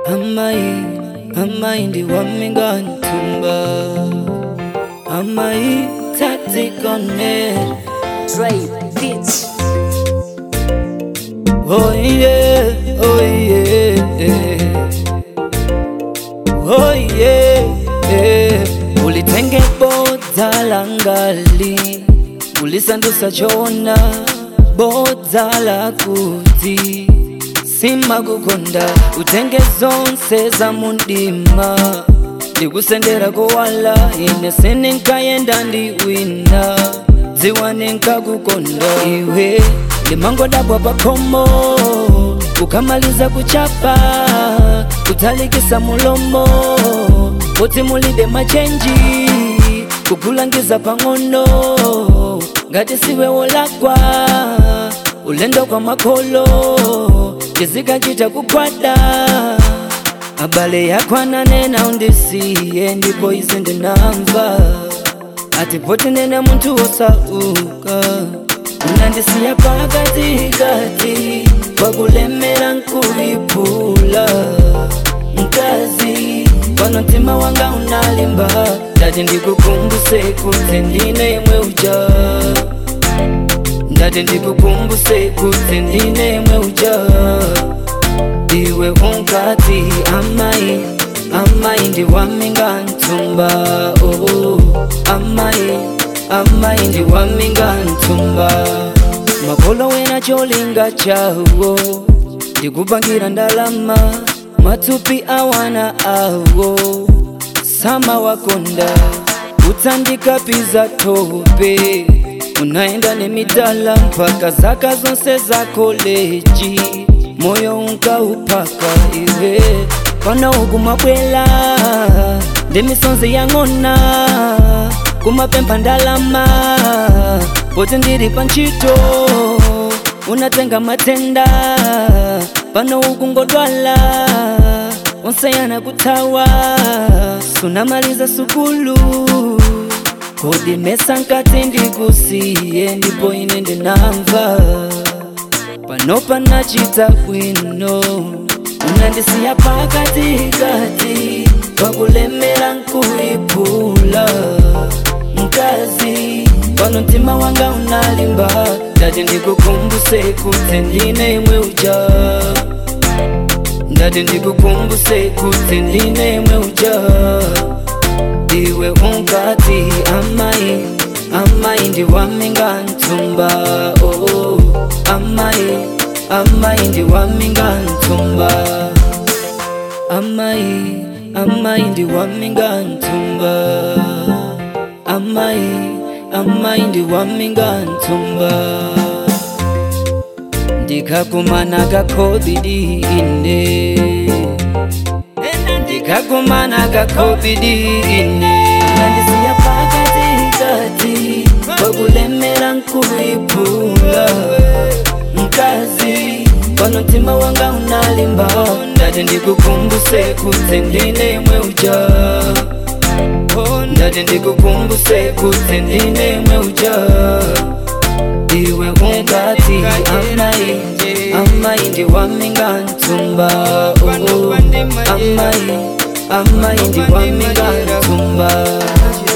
amayi amayi ndi wamigantumba amayi tatikone Dre Beats. oh yeah oh yeah oh yeah ulitenge bodza langali ulisandusa chona bodza la kuti simakukonda utenge zonse za mundima ndikusendera kowala ine sininkayenda ndi wina dziwa ninkakukonda iwe limangodabwa pakhomo kukamaliza kuchapa kutalikisa mulomo kuti mulibe machenji kukulangiza pang'ono ngati siwe wolakwa ulendo kwa makolo chizikachita kukwada abale yako ananena undisiye ndipo izi ndinamva ati poti nene munthu wosauka unandisiya pakatikati kwakulemera nkuiphula mkazi pano mtima wanga unalimba ndati ndikukumbuse kuti ndine yemwe uja ndati ndikukumbuse kuti ndine yemwe uja iwe unkati amayi amayi ndiwaminga ntumba oh, amayi amayi ndiwaminga ntumba makolo wena cholinga chawo ndikupangira ndalama matupi awana awo sama wakonda utsandikapiza tope unaenda nemidala mpaka zaka zonse za koleji moyo unkaupaka iwe pana ukumabwela ndi misonzi yang'ona kumapempha ndalama poti ndili pa ntchito unatenga matenda pano ukungodwala unsayana kuthawa sunamaliza sukulu kodi mesa nkati ndikusiye ndipo ine ndinamva pano panachita bwino unandisiya pakatikati kwakulemera nkuiphula mkazi pano mtima wanga unalimba ndati ndikukumbuse kuti ndine yemwe uja ndati ndikukumbuse kuti ndine yemwe uja iwe unkati amayi amayi ndiwaminga ntumba oh, amayi amayi ndiwaminga ntumba amayi amayi ndiwaminga ntumba amayi amayi ndiwaminga ntumba ndikakumana kakobidi ine ndikakumana kakobidi ine nandisiya pakatikati kwakulemera nkuiphula mkazi pano mtima wanga unalimba ndati ndikukumbuse kuti ndine yemwe uja ndati ndikukumbuse kuti ndine yemwe uja iwe unkati amayi amayi ndiwaminga ntumba oh, amayi amayi ndiwaminga ntumba